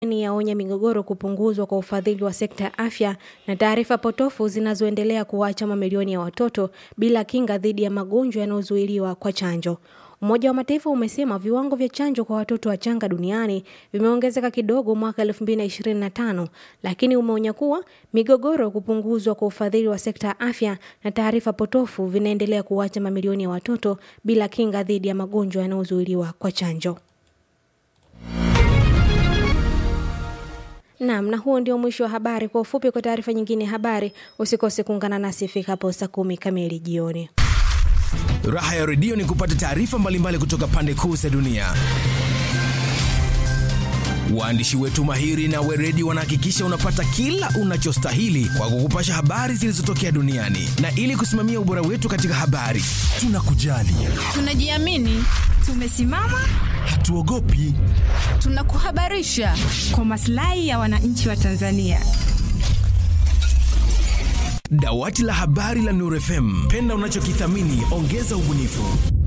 ni yaonya migogoro kupunguzwa kwa ufadhili wa sekta ya afya na taarifa potofu zinazoendelea kuwacha mamilioni ya watoto bila kinga dhidi ya magonjwa yanayozuiliwa kwa chanjo. Umoja wa Mataifa umesema viwango vya chanjo kwa watoto wachanga duniani vimeongezeka kidogo mwaka 2025, lakini umeonya kuwa migogoro, kupunguzwa kwa ufadhili wa sekta ya afya na taarifa potofu vinaendelea kuwacha mamilioni ya watoto bila kinga dhidi ya magonjwa yanayozuiliwa kwa chanjo. Naam, na huo ndio mwisho wa habari. Kwa ufupi, kwa taarifa nyingine ya habari, usikose kuungana nasi ifikapo saa kumi kamili jioni. Raha ya redio ni kupata taarifa mbalimbali kutoka pande kuu za dunia. Waandishi wetu mahiri na weredi wanahakikisha unapata kila unachostahili kwa kukupasha habari zilizotokea duniani, na ili kusimamia ubora wetu katika habari, tunakujali, tunajiamini, tumesimama, hatuogopi, tunakuhabarisha kwa maslahi ya wananchi wa Tanzania. Dawati la habari la Nuru FM, penda unachokithamini, ongeza ubunifu.